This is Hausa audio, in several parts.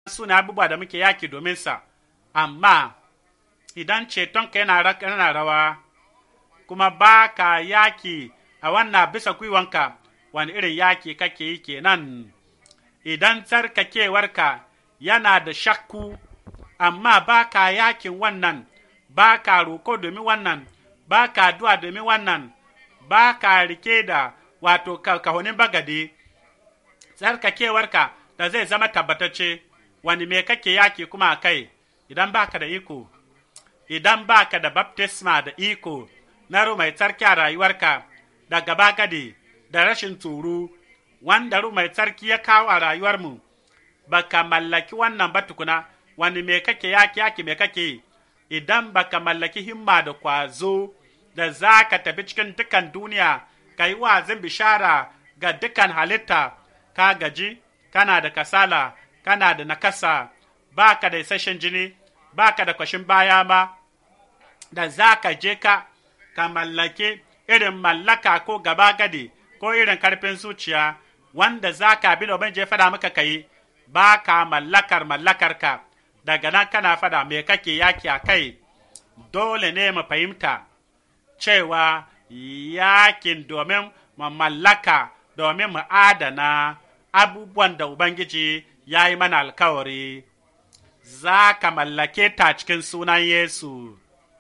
suna abubuwa da muke yaki domin sa, amma idan cetonka yana yana rawa, kuma ba ka yaki a wannan bisa gwiwanka, wani irin yaki kake yi kenan. Idan tsarkakewarka yana da shakku, amma ba ka yakin wannan, ba ka roko domin wannan, ba ka duwa domin wannan, ba ka rike da wato kahonin bagade, tsarkakewarka da zai zama tabbatacce, wani me kake yaki kuma a kai, idan ba ka da iko, idan ba ka da baptisma da iko na mai tsarki a rayuwarka, da gaba gade, da rashin tsoro, wanda mai tsarki ya kawo a rayuwarmu, ba ka mallaki wannan ba tukuna, wani me kake yaki yaki me kake idan ba ka mallaki himma da kwazo da za ka tafi cikin dukan duniya, ka yi wazin bishara ga dukan halitta, ka gaji, kana da kasala, kana da nakasa, ba ka da isasshen jini, ba ka da kwashin baya ma, da za ka je ka, ka mallaki irin mallaka ko gaba gadi ko irin karfin zuciya, wanda za ka bi domin je fada maka ka yi, ba ka mallakar mallakarka, daga nan kana fada me kake yaki a kai, dole ne mu fahimta cewa yakin domin mu mallaka domin mu adana abubuwan da Ubangiji ya yi mana alkawari, za ka mallake ta cikin sunan Yesu.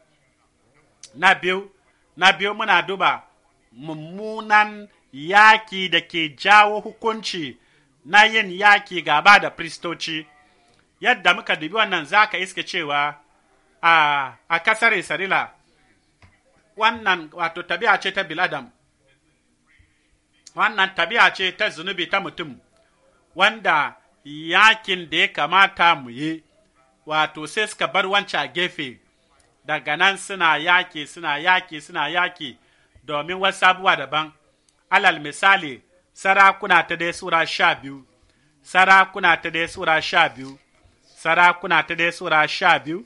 Na biyu, na biyu muna duba mummunan yaki da ke jawo hukunci na yin yaki gaba da kristoci. Yadda muka dubi wannan za ka iske cewa a, a kasar Isra'ila, wannan wato tabi'a ce ta Biladam. wannan tabi'a ce ta zunubi ta mutum, wanda yakin da ya kamata mu yi, wato sai suka bar wancan gefe, daga nan suna yaki, suna yaki, suna yaki, domin wasu abubuwa daban. Alal misali, sarakuna ta dai Sura sha biyu, sarakuna ta dai Sura sha biyu, sarakuna ta dai Sura sha biyu,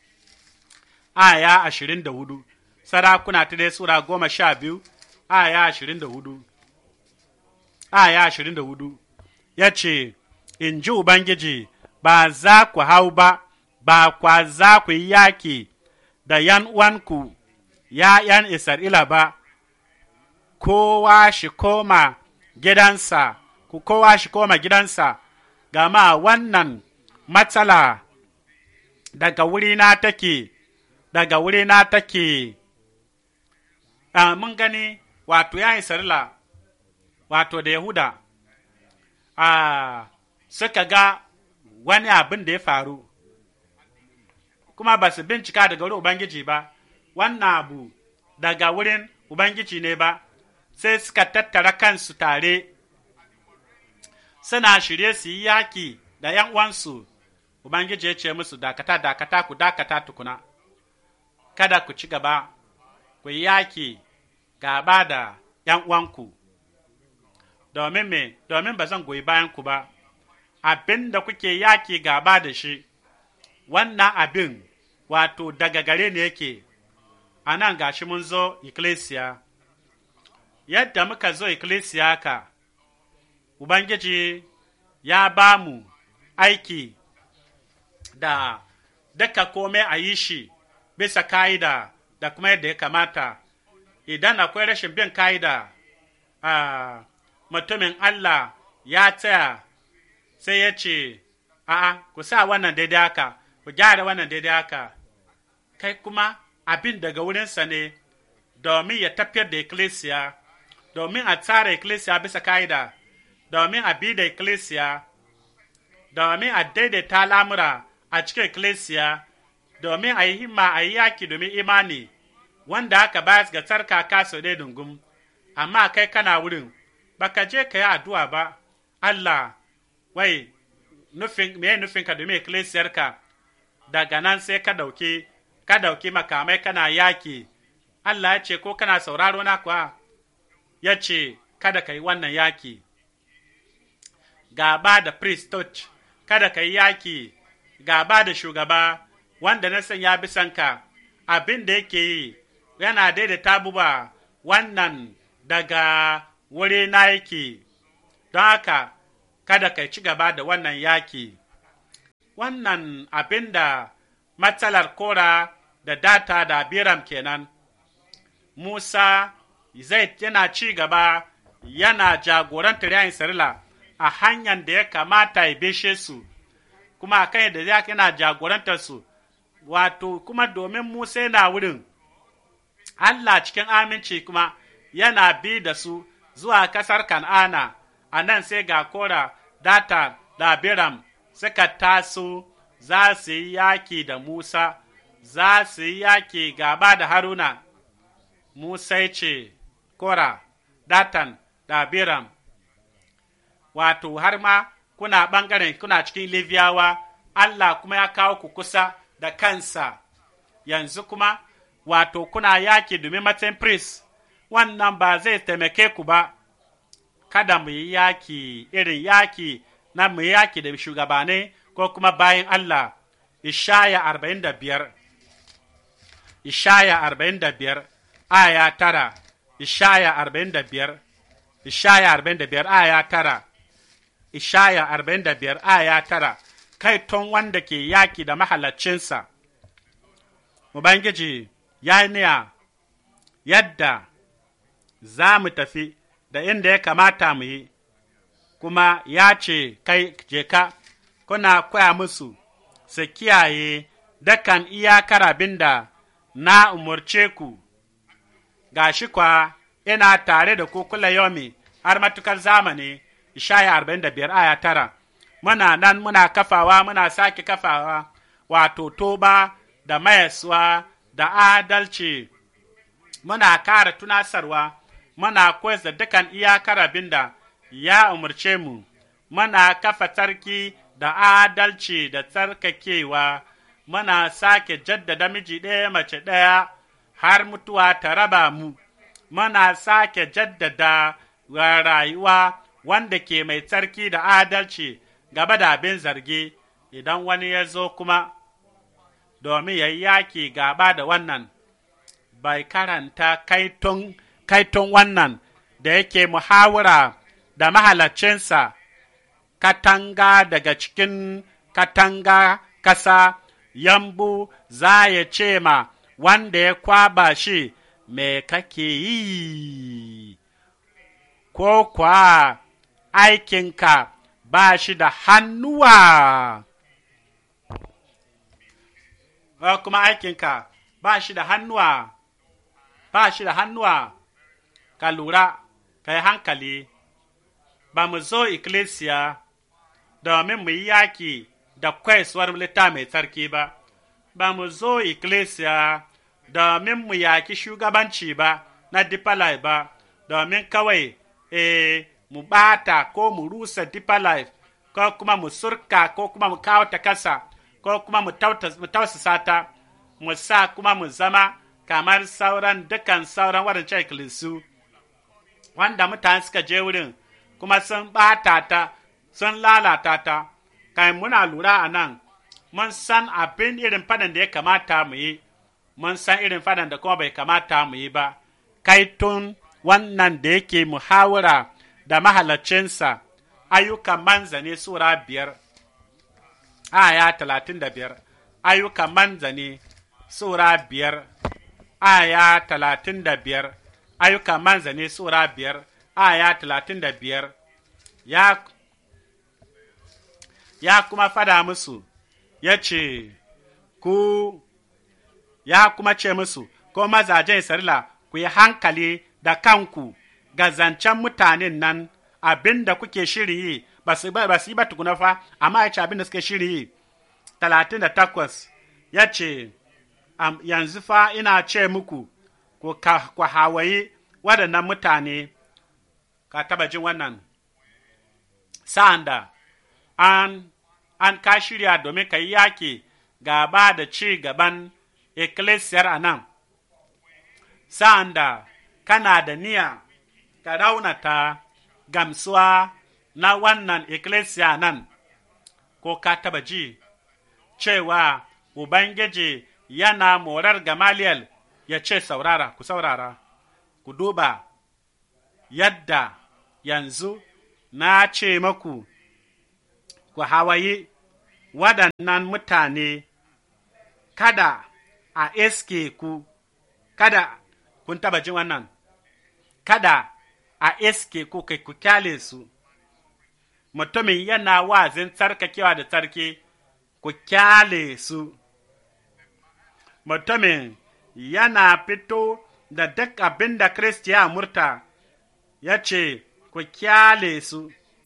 aya ashirin da hudu, sarakuna ta dai Sura goma sha biyu, aya ashirin da hudu. aya ashirin da hudu ya ce, In ji Ubangiji, ba za ku hau ba, ba kwa za ku yi yaki da ’yan uwanku, ’ya'yan Isra'ila ba, kowa shi koma gidansa, ku kowa shi koma gidansa, gama wannan matsala daga wurina take, daga wurina take. Uh, mun gani wato ’yan Isra'ila wato da Yahuda, a suka ga wani abin da ya faru, kuma ba su bincika daga wurin Ubangiji ba, wannan abu daga wurin Ubangiji ne ba, sai suka tattara kansu tare, suna shirye su yi yaki da ’yan uwansu, Ubangiji ya ce musu dakata, dakata, ku dakata tukuna, kada ku ci gaba, ku yi yaki gaba da ’yan uwanku. domin me, domin ba zan goyi bayan ku ba, abin da kuke yaki gaba da shi, wannan abin wato daga gare ne yake, a nan gashi mun zo ikkilisiya, yadda muka zo ikkilisiya ka, Ubangiji ya ba mu aiki da duka komai a yi shi bisa ka'ida da kuma yadda ya kamata, idan akwai rashin bin ka'ida, uh, mutumin Allah ya tsaya sai ya ce, A'a, ku sa wannan daidai haka, ku gyara wannan daidai haka, kai kuma abin daga wurinsa ne domin ya tafiyar da ikkilisiya, domin a tsara ikkilisiya bisa ka'ida, domin a bi da ikkilisiya, domin a daidaita lamura a cikin ikkilisiya, domin a yi himma a yi yaki domin imani, wanda aka bayar ga tsarkaka sau ɗaya dungum, amma kai kana wurin. baka je ka yi addu'a ba, Allah, wai, nufin, me nufin ka domin ikkilisiyarka, daga nan sai ka dauki, ka dauki makamai kana yaki, Allah ya ce, ko kana sauraro na kuwa, ya ce, kada ka yi wannan yaki. Gaba da priesthood, kada ka yi yaki, gaba da shugaba, wanda na san ya bisanka, abin da yake yi, yana daidaita abubuwa wannan daga wuri na yake, don haka kada ka ci gaba da wannan yaki. wannan abin da matsalar kora da data da biram kenan musa zai yana ci gaba yana jagorantar yayin sarila a hanyar da ya kamata ya bishe su kuma a kan yadda yana jagorantar su wato kuma domin musa yana wurin allah cikin aminci kuma yana bi da su zuwa kasar kan'ana a nan sai ga kora data da biram suka taso za su yi yaki da musa za su yi yaki gaba da haruna musa ce kora datan da biram wato har ma kuna ɓangaren kuna cikin liviyawa allah kuma ya kawo ku kusa da kansa yanzu kuma wato kuna yaki domin matsayin priest wannan ba zai taimake ku ba kada mu yi yaki irin yaki na mu yi yaki da shugabanai ko kuma bayan Allah Ishaya arba'in da biyar Ishaya arba'in da biyar aya tara Ishaya arba'in da biyar Ishaya arba'in da biyar aya tara Ishaya arba'in da biyar aya tara kai ton wanda ke yaki da mahalaccinsa Ubangiji ya niya yadda za mu tafi da inda ya kamata mu yi, kuma ya ce, Kai je ka, kuna koya musu su kiyaye dakan iyakar abin da na umarce ku, ga shi kwa ina tare da ku kula yomi har matukar zamani, Ishaya arba'in da biyar aya tara, muna nan muna kafawa muna sake kafawa, wato toba da mayaswa da adalci, muna kara tunasarwa. muna koyar da dukan iyakar abin da ya umarce mu, muna kafa tsarki da adalci da tsarkakewa, muna sake jaddada miji ɗaya mace ɗaya har mutuwa ta raba mu, muna sake jaddada rayuwa wanda ke mai tsarki da adalci gaba da abin zargi idan wani ya zo kuma domin ya yi yaki gaba da wannan, bai karanta kaiton kaiton wannan da yake muhawara da mahalaccinsa katanga daga cikin katanga kasa yambu za ya ce ma wanda ya kwaba shi me kake yi ko kwa aikinka ba shi da hannuwa kuma aikinka ba shi da hannuwa ba shi da hannuwa ka lura ka yi hankali ba mu zo ikkilisiya domin mu yi yaki da kwaisuwar lita mai tsarki ba ba mu zo ikkilisiya domin mu yaki shugabanci ba na dipalai ba domin kawai e mu bata ko mu rusa dipalai ko kuma mu surka ko kuma mu kawo ta kasa ko kuma mu tausasa ta mu sa kuma mu zama kamar sauran dukan sauran waɗancan ikkilisu wanda mutane suka je wurin kuma sun ɓata ta sun lalata ta kai muna lura a nan mun san abin irin fadan da ya kamata mu yi mun san irin fadan da kuma bai kamata mu yi ba kai tun wannan da yake muhawara da mahalacinsa ayyukan manzane sura biyar aya talatin da biyar ayyukan manzane sura biyar aya talatin da biyar ayyukan manzane sura biyar aya talatin da biyar ya, ya kuma fada musu ya ce ku ya kuma ce musu ko mazajen sarila ku yi hankali da kanku ga zancen mutanen nan abin da kuke shiri yi ba su yi ba tukuna fa amma ya ce abin da suke shiri yi talatin da takwas ya ce yanzu fa ina ce muku ku hawaye waɗannan mutane ka taba jin wannan sa'an da an, an ka shirya domin ka yi yaki gaba da ci gaban ekklesiyar a nan sa'an da kana da niyya ka raunata gamsuwa na wannan ekklesia nan ko ka taba ji cewa ubangiji yana morar gamaliyal ya ce saurara ku saurara ku duba yadda yanzu na ce maku ku hawaye waɗannan mutane kada a eske ku, kada kun taba jin wannan, kada a eske ku kai ku kyale su, mutumin yana wazin tsarkakewa da tsarki, ku kyale su. Mutumin yana fito da duk abin da Kiristi ya murta, ya ce, ku kyale su.